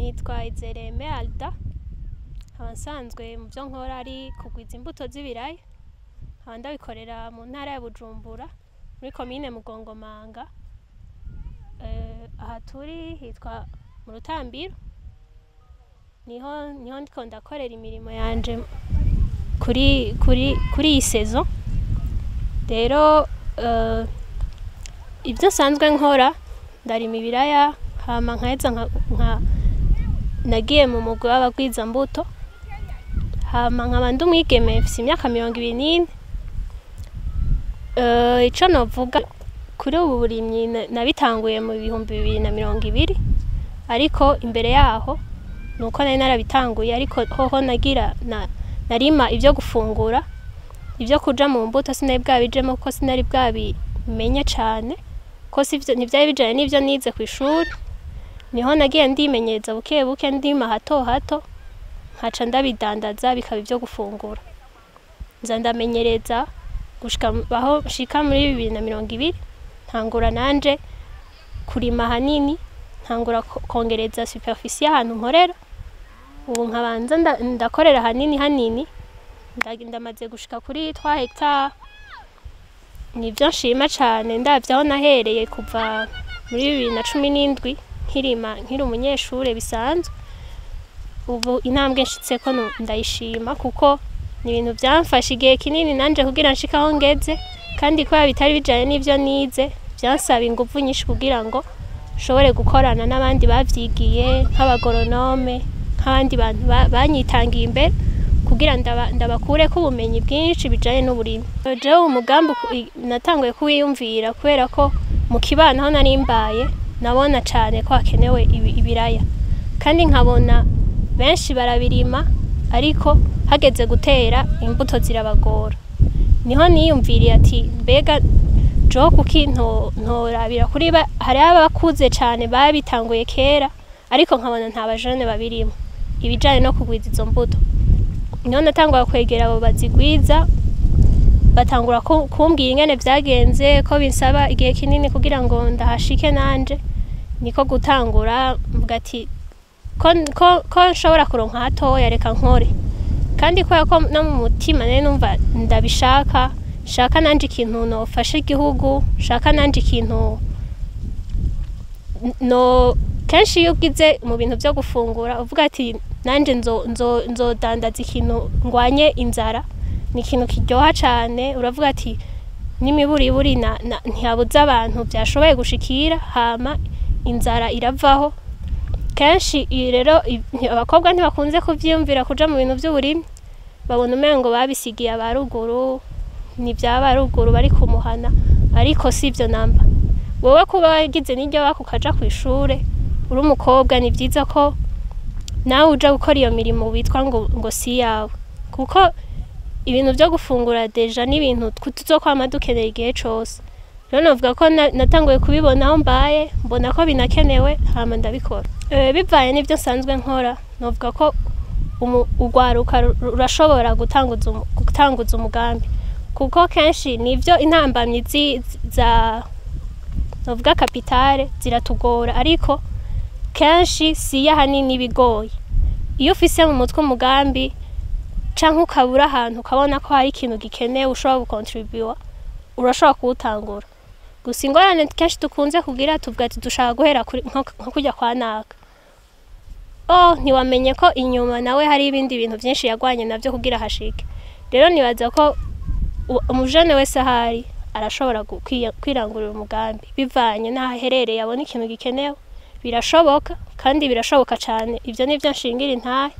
nitwa Izereme Alda nkaba nsanzwe mu byo nkora ari kugwiza imbuto z'ibiraya nkaba ndabikorera mu ntara ya Bujumbura muri komine Mugongomanga Eh, aha turi hitwa mu Rutambiro niho niho ndiko ndakorera imirimo yanje kuri kuri kuri iyi saison rero eh, ibyo nsanzwe nkora ndarima ibiraya hama nkaheza nka, nka nagiye mu mugwi w'abagwizambuto hama nkaba ndi umwigeme mfise imyaka mirongo ibiri n'ine Eh, ico novuga kuri ubu burimyi na- nabitanguye mu bihumbi bibiri na mirongo ibiri ariko imbere yaho nuko nari narabitanguye ariko hoho nagira na, narima ivyo gufungura ivyo kuja mu mbuto sinari bwabijemo kuko sinari bwabimenye cane ko sivyo ntivyari bijanye n'ivyo nize kw'ishuri niho nagiye ndimenyereza buke buke ndima hato hato nkaca ndabidandaza bikaba ivyo gufungura nza ndamenyereza gushika mu- aho nshika muri bibiri na mirongo ibiri ntangura nanje kurima hanini ntangura ko- kongereza superficie y'ahantu nkorera ubu nkabanza nda- ndakorera hanini hanini nda- ndamaze gushika kuri 3 hectare nivyo nshima cane ndavye aho nahereye kuva muri bibiri na cumi n'indwi nkirima nkiri umunyeshure bisanzwe ubu intambwe nshitseko nu- ndayishima kuko ni ibintu vyamfashe igihe kinini nanje kugira nshike aho ngeze kandi kubera bitari bijanye n'ivyo nize vyansaba inguvu nyinshi kugira ngo nshobore gukorana n'abandi bavyigiye nk'abagoronome nk'abandi bantu ba- banyitangiye imbere kugira ndaba- ndabakureko ubumenyi bwinshi bijanye n'uburimi jewe umugambi uku- i- natanguye kuwiyumvira kubera ko mu kibano aho nari mbaye nabona cane ko hakenewe ibi- ibiraya kandi nkabona benshi barabirima ariko hageze gutera imbuto zirabagora niho niyumviriye ati mbega jo kuki nto- ntorabira kuri ba hari abakuze cane babitanguye kera ariko nkabona nta bajene babirimo ibijanye no kugwiza izo mbuto niho natangura kwegera abo bazigwiza batangura ku- kumbwira ingene vyagenze ko binsaba igihe kinini kugira ngo ndahashike nanje niko gutangura mvuga ati ko, ko, ko nshobora kuronka hatoya reka nkore kandi kubera ko no mu mutima nari numva ndabishaka shaka nanje ikintu nofasha igihugu shaka nanje ikintu no kenshi iyo ugize mu bintu vyo gufungura uvuga ati nanje nzo nzo nzodandaza ikintu ngwanye inzara ni ikintu kiryoha cane uravuga ati n'imiburiburi na, na, ntihabuze abantu vyashoboye gushikira hama inzara iravaho kenshi iyi rero i- nti- abakobwa ntibakunze kuvyiyumvira kuja mu bintu vy'uburimyi babona umengo babisigiye abaruguru ni vyaba ruguru bari kumuhana ariko sivyo namba wowe kuba wagize n'iryo baka ukaja kw'ishure uri umukobwa ni vyiza ko nawe uja gukora iyo mirimo witwa ngo, ngo si yawe kuko ibintu vyo gufungura deja n'ibintu tw- tuzokwama dukenera igihe cose rero novuga ko na- natanguye kubibona aho mbaye mbona ko binakenewe hama ndabikora Eh, bivaye n'ivyo nsanzwe nkora novuga ko umu- urwaruka ru- rurashobora gutanguza umu- gutanguza umugambi kuko kenshi nivyo intambamyi zi- za novuga kapitale ziratugora ariko kenshi siyo ahanini ibigoye iyo ufise mu mutwe umugambi canke ukabura ahantu ukabona ko hari ikintu gikenewe ushobora gukontribuwa urashobora kuwutangura gusa ingorane kenshi dukunze kugira tuvuga ati dushaka guhera kuri- nko nko kurya kwa naka oh ntiwamenye ko inyuma nawe hari ibindi bintu vyinshi yagwanye navyo kugira hashike rero nibaza ko u- umujene wese ahari arashobora gu- kwiya- kwirangurira umugambi bivanye n'aho aherereye abona ikintu gikenewe birashoboka kandi birashoboka cane ivyo nivyo nshingira intahe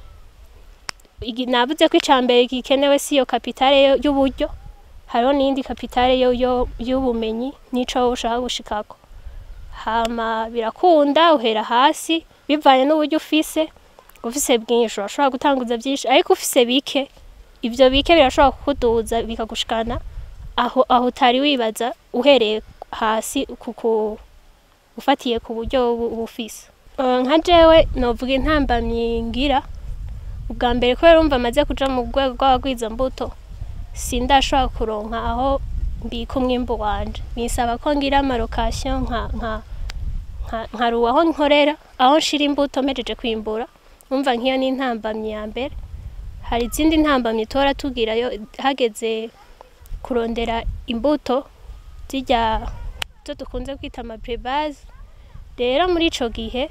Igi- navuze ko icambere gikenewe si iyo kapitale yo- y'uburyo hariho n'iyindi kapitale yo- yo- y'ubumenyi n'ico wowe ushaka gushikako hama birakunda uhera hasi bivanye n'uburyo ufise ufise bwinshi urashobora gutanguza vyinshi ariko ufise bike ivyo bike birashobora kukuduza bikagushikana aho aho utari wibaza uhereye hasi kuku ufatiye ku buryo uba uba ufise Eh, nka jewe novuga intambamyi ngira ubwa mbere kubera urumva amaze kuja mu rwego rw'abagwizambuto sindashobora kuronka aho mbika umwimbu wanje bisaba ko ngira amarokasiyo nka nka nka- nkaruha aho nkorera aho nshira imbuto mpejeje kwimbura umva nk'iyo ni intambamyi ya mbere hari izindi ntambamyi tora tugirayo hageze kurondera imbuto zijya zo dukunze kwita amaprebaze rero muri ico gihe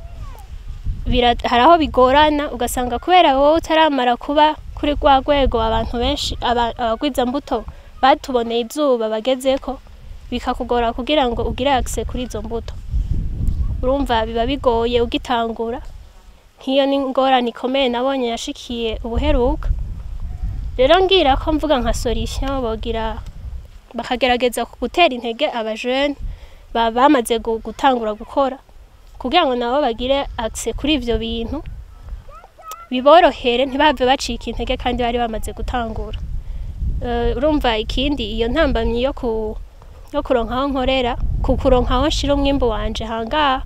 bira- hari aho bigorana ugasanga kubera wowe utaramara kuba kuri rwa rwego abantu benshi aba- abagwizambuto batuboneye izuba bagezeko bikakugora kugira ngo ugire akise kuri izo mbuto urumva biba bigoye ugitangura nk'iyo ni ingorane ikomeye nabonye yashikiye ubuheruka rero ngira ko mvuga nka solution bogira bakagerageza gutera intege abajene ba- bamaze gu- gutangura gukora kugira ngo nabo bagire akise kuri ivyo bintu biborohere ntibave bacika intege kandi bari bamaze gutangura Eh, urumva ikindi iyo ntambamyi yo ku yo kuronka aho nkorera ku kuronka aho nshira umwimbu wanje hangaha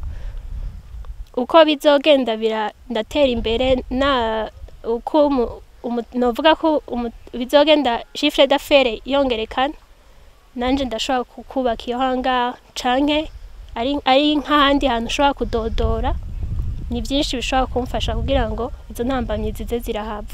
uko bizogenda bira ndatera imbere na uko umu- umu- novuga ko umu- bizogenda chiffre d'affaires yongerekana nanje ndashobora ku- kubaka iyo hangaha canke ari ari nk'ahandi hantu ushobora kudodora ni byinshi bishobora kumfasha kugira ngo izo ntambamyi zize zirahava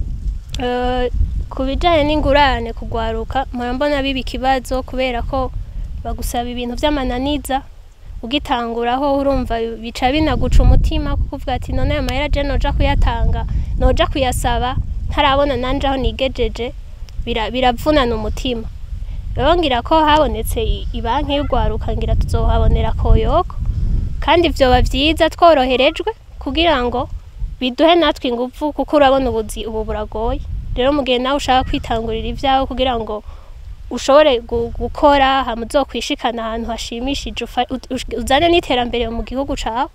Eh, ku bijyanye n'ingurane kugwaruka mpora mbona biba ikibazo kubera ko bagusaba ibintu by'amananiza ugitanguraho urumva bica binaguca umutima kuko uvuga ati none aya mahera je noja kuyatanga noja kuyasaba ntarabona nanje aho nigejeje bira- biravunana umutima rero ngira ko habonetse i- ibanki y'urwaruka ngira tuzohabonera koyoko kandi vyoba vyiza tworoherejwe kugira ngo biduhe natwe ingufu kuko urabona ubuzi ubu buragoye rero mu gihe nawe ushaka kwitangurira ibyawe kugira ngo ushobore gu- gukora hama uzokwishikana ahantu hashimishije ufa- ut- ush- uzane n'iterambere mu gihugu cawe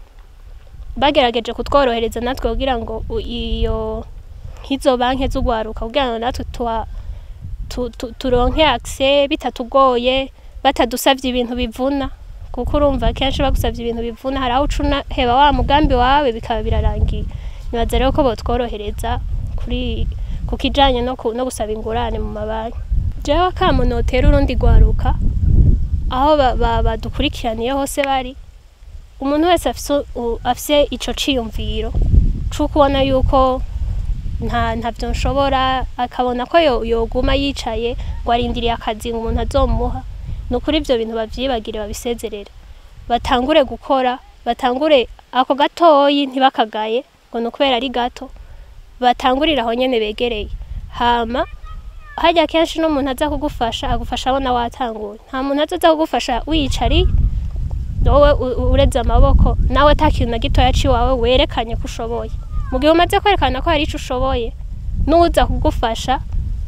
bagerageje kutworohereza natwe kugira ngo u- iyo nk'izo banki z'urwaruka kugira ngo natwe tuha tu- tu- turonke akise bitatugoye batadusavye ibintu bivuna kuko urumva kenshi bagusavye ibintu bivuna hari aho uca unaheba wa mugambi wawe bikaba birarangiye nibaza rero ko botworohereza kuri ku kijanye no, ku, no gusaba ingurane mu mabanki jewe akamo notera urundi rwaruka aho ba- ba- badukurikiraniye hose bari umuntu wese afise u- afise ico ciyumviro c'uko ubona yuko nta ntavyo nshobora akabona ko yo- yoguma yicaye ngo arindiriye akazi ngo umuntu azomuha ni ukuri ivyo bintu bavyibagire babisezerere batangure gukora batangure ako gatoyi ntibakagaye ngo ni ukubera ari gato batangurire aho nyene begereye hama harya kenshi n'umuntu aza kugufasha agufasha abona watanguye nta muntu azoza kugufasha wiyicariye wowe u- u- ureze amaboko nawe ata kintu na gitoya ciwawe werekanye ko ushoboye mu gihe umaze kwerekana ko hari ico ushoboye n'uza kugufasha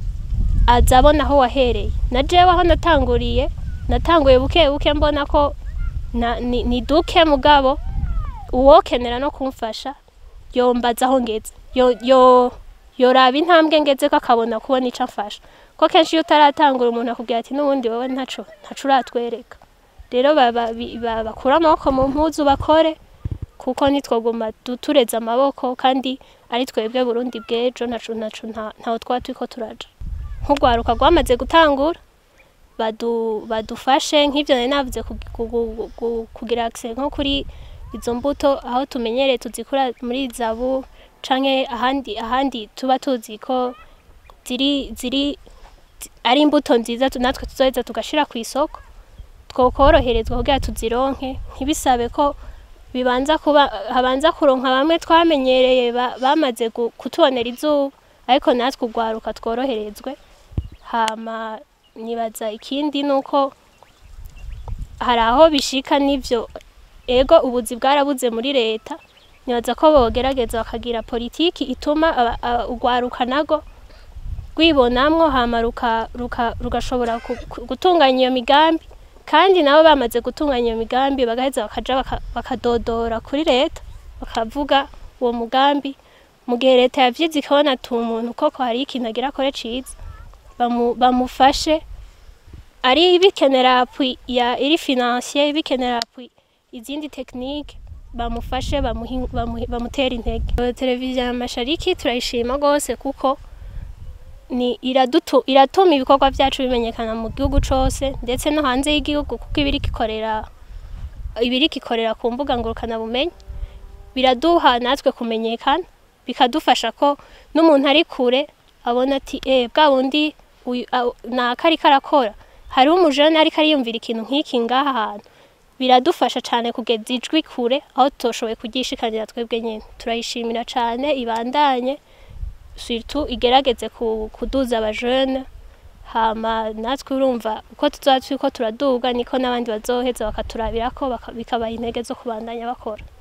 aza abona aho wahereye na jewe aho natanguriye natanguye buke buke mbona ko na, ni, ni duke mugabo uwokenera no kumfasha yombaza aho ngeze yo, yo, yoraba intambwe ngeze ko akabona kubona ico amfasha ko kenshi iyo utaratangura umuntu akubwira ati n'ubundi wowe ntaco ntaco uratwereka rero baba- bi- ba- bakure amaboko mu mpuzu bakore kuko nitwoguma du- tureze amaboko kandi ari twebwe burundi bw'ejo ntaco ntaco nta- ntaho twaba turiko turaja nk'urwaruka rwamaze gutangura badu, badufashe nk'ivyo nari navuze ku- ku- ku- ku- kugira access nko kuri izo mbuto aho tumenyereye tuzikura muri zabu canke ahandi ahandi tuba tuzi ko ziri ziri zi- ari imbuto nziza tu- natwe tuzoheza tugashira ku isoko twokoroherezwa kugira tuzironke ntibisabe ko bibanza kuba habanza kuronka bamwe twamenyereye ba- bamaze gu- kutubonera izuba ariko natwe urwaruka tworoherezwe hama nibaza ikindi nuko hari aho bishika n'ivyo ego ubuzi bwarabuze muri leta nibaza ko bogerageza bakagira politiki ituma aba- aba- urwaruka nago rwibonamwo hama ruka- ruka- rugashobora ku- ku- gutunganya iyo migambi kandi nabo bamaze gutunganya iyo migambi bagaheza bakaja baka- bakadodora kuri leta bakavuga uwo mugambi mu gihe leta yavyize ikabona ati umuntu koko hari ikintu agira akore ciza bamu- bamufashe ari bikenera appui ya iri financier bikenera appui izindi technique bamufashe bamuhi- bamuhi- bamutere intege Eh, televiziyo ya mashariki turayishima rwose kuko ni iradutu iratuma ibikorwa byacu bimenyekana mu gihugu cose ndetse no hanze y'igihugu kuko iba iriko ikorera ibiriko ikorera ku mbuga ngurukanabumenyi biraduha natwe kumenyekana bikadufasha ko n'umuntu ari kure abona ati eh bwa bundi uyu- a- naka ariko arakora hariho umujene ariko ariyumvira ikintu nk'iki ngaha hantu biradufasha cyane kugeza ijwi kure aho tutoshoboye kuryishikanira twebwe nyine turayishimira cyane ibandanye surtout igerageze ku- kuduza abajene hama natwe urumva uko tuzoba turiko turaduga niko n'abandi bazoheza bakaturabirako baka- bikabaha intege zo kubandanya bakora